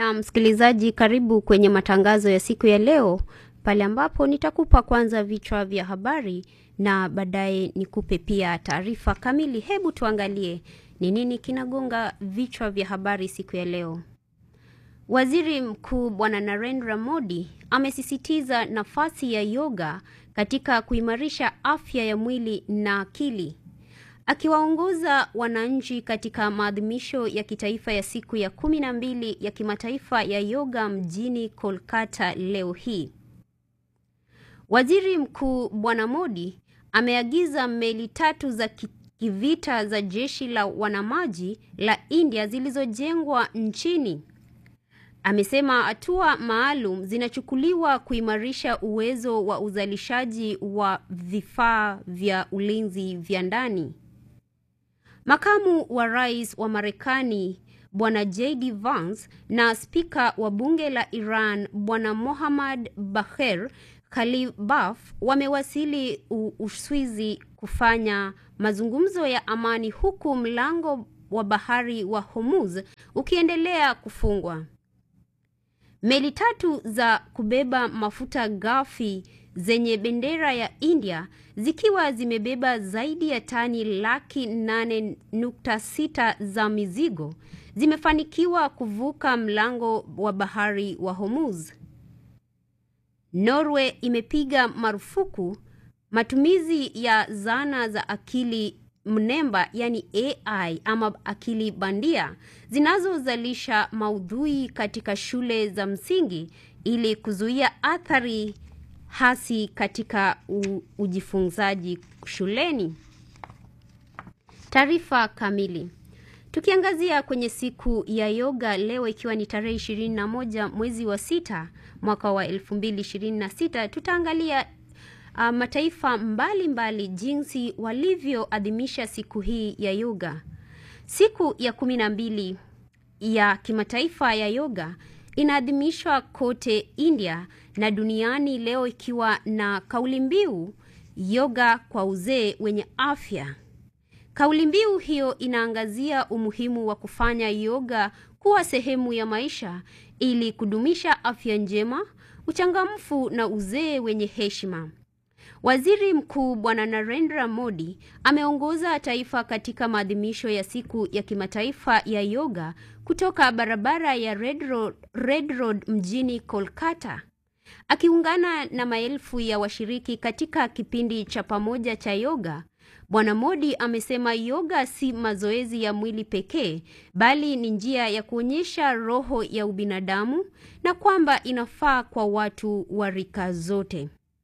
Na msikilizaji, karibu kwenye matangazo ya siku ya leo, pale ambapo nitakupa kwanza vichwa vya habari na baadaye nikupe pia taarifa kamili. Hebu tuangalie ni nini kinagonga vichwa vya habari siku ya leo. Waziri Mkuu Bwana Narendra Modi amesisitiza nafasi ya yoga katika kuimarisha afya ya mwili na akili. Akiwaongoza wananchi katika maadhimisho ya kitaifa ya siku ya kumi na mbili ya kimataifa ya yoga mjini Kolkata leo hii. Waziri Mkuu Bwana Modi ameagiza meli tatu za kivita za jeshi la wanamaji la India zilizojengwa nchini. Amesema hatua maalum zinachukuliwa kuimarisha uwezo wa uzalishaji wa vifaa vya ulinzi vya ndani. Makamu wa Rais wa Marekani Bwana JD Vance na Spika wa Bunge la Iran Bwana Mohammad Bagher Khalibaf wamewasili Uswizi kufanya mazungumzo ya amani huku mlango wa bahari wa Hormuz ukiendelea kufungwa. Meli tatu za kubeba mafuta ghafi zenye bendera ya India zikiwa zimebeba zaidi ya tani laki nane nukta sita za mizigo zimefanikiwa kuvuka mlango wa bahari wa Hormuz. Norway imepiga marufuku matumizi ya zana za akili mnemba yani AI ama akili bandia zinazozalisha maudhui katika shule za msingi ili kuzuia athari hasi katika u, ujifunzaji shuleni. Taarifa kamili. Tukiangazia kwenye siku ya yoga leo ikiwa ni tarehe 21 mwezi wa sita mwaka wa 2026 tutaangalia uh, mataifa mbalimbali mbali jinsi walivyoadhimisha siku hii ya yoga. Siku ya kumi na mbili ya kimataifa ya yoga inaadhimishwa kote India na duniani leo ikiwa na kauli mbiu yoga kwa uzee wenye afya. Kauli mbiu hiyo inaangazia umuhimu wa kufanya yoga kuwa sehemu ya maisha ili kudumisha afya njema, uchangamfu na uzee wenye heshima. Waziri Mkuu Bwana Narendra Modi ameongoza taifa katika maadhimisho ya siku ya kimataifa ya yoga kutoka barabara ya Red Road, Red Road mjini Kolkata. Akiungana na maelfu ya washiriki katika kipindi cha pamoja cha yoga, Bwana Modi amesema yoga si mazoezi ya mwili pekee, bali ni njia ya kuonyesha roho ya ubinadamu na kwamba inafaa kwa watu wa rika zote.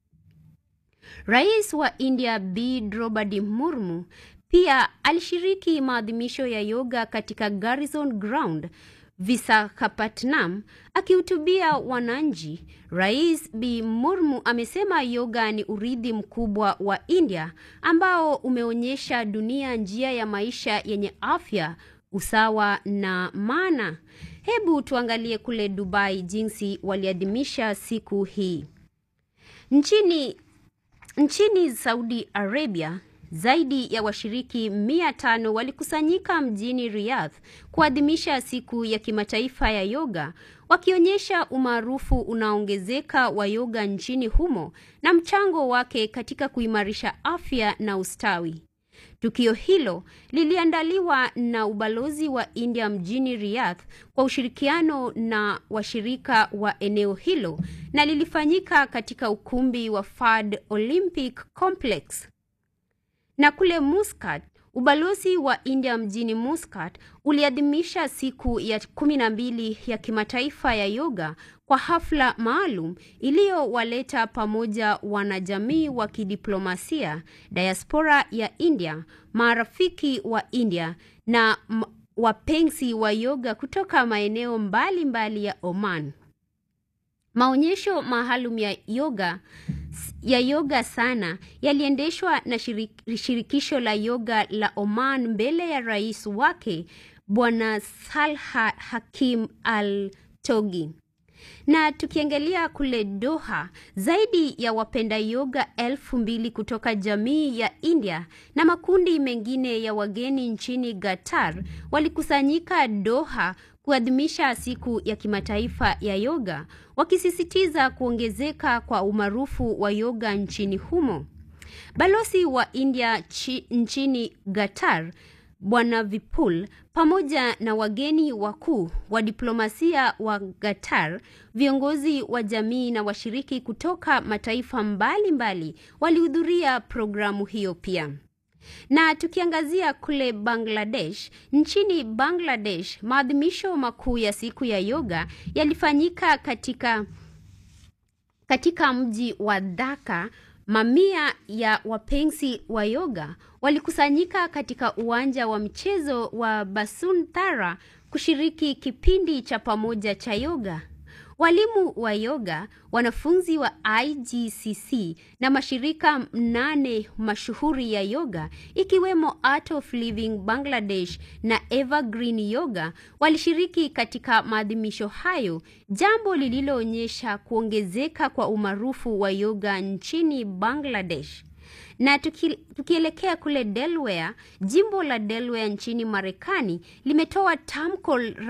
Rais wa India B Draupadi Murmu pia alishiriki maadhimisho ya yoga katika Garrison Ground Visakhapatnam. Akihutubia wananchi, Rais B Murmu amesema yoga ni urithi mkubwa wa India ambao umeonyesha dunia njia ya maisha yenye afya, usawa na maana. Hebu tuangalie kule Dubai jinsi waliadhimisha siku hii. Nchini Nchini Saudi Arabia, zaidi ya washiriki mia tano walikusanyika mjini Riyadh kuadhimisha siku ya kimataifa ya yoga, wakionyesha umaarufu unaongezeka wa yoga nchini humo na mchango wake katika kuimarisha afya na ustawi. Tukio hilo liliandaliwa na ubalozi wa India mjini Riyadh kwa ushirikiano na washirika wa eneo hilo na lilifanyika katika ukumbi wa Fad Olympic Complex. Na kule Muscat, ubalozi wa India mjini Muscat uliadhimisha siku ya kumi na mbili ya kimataifa ya yoga kwa hafla maalum iliyowaleta pamoja wanajamii wa kidiplomasia, diaspora ya India, marafiki wa India na wapenzi wa yoga kutoka maeneo mbalimbali mbali ya Oman. Maonyesho maalum ya yoga ya yoga sana yaliendeshwa na shirik, shirikisho la yoga la Oman mbele ya rais wake Bwana Salha Hakim Al Togi. Na tukiangalia kule Doha, zaidi ya wapenda yoga elfu mbili kutoka jamii ya India na makundi mengine ya wageni nchini Qatar walikusanyika Doha kuadhimisha siku ya kimataifa ya yoga, wakisisitiza kuongezeka kwa umaarufu wa yoga nchini humo. Balozi wa India chi, nchini Qatar Bwana Vipul pamoja na wageni wakuu wa diplomasia wa Qatar, viongozi wa jamii na washiriki kutoka mataifa mbalimbali walihudhuria programu hiyo pia. Na tukiangazia kule Bangladesh, nchini Bangladesh, maadhimisho makuu ya siku ya yoga yalifanyika katika katika mji wa Dhaka. Mamia ya wapenzi wa yoga walikusanyika katika uwanja wa mchezo wa Basuntara kushiriki kipindi cha pamoja cha yoga. Walimu wa yoga, wanafunzi wa IGCC na mashirika mnane mashuhuri ya yoga ikiwemo Art of Living Bangladesh na Evergreen Yoga walishiriki katika maadhimisho hayo, jambo lililoonyesha kuongezeka kwa umaarufu wa yoga nchini Bangladesh. Na tuki, tukielekea kule Delaware, jimbo la Delaware nchini Marekani limetoa tamko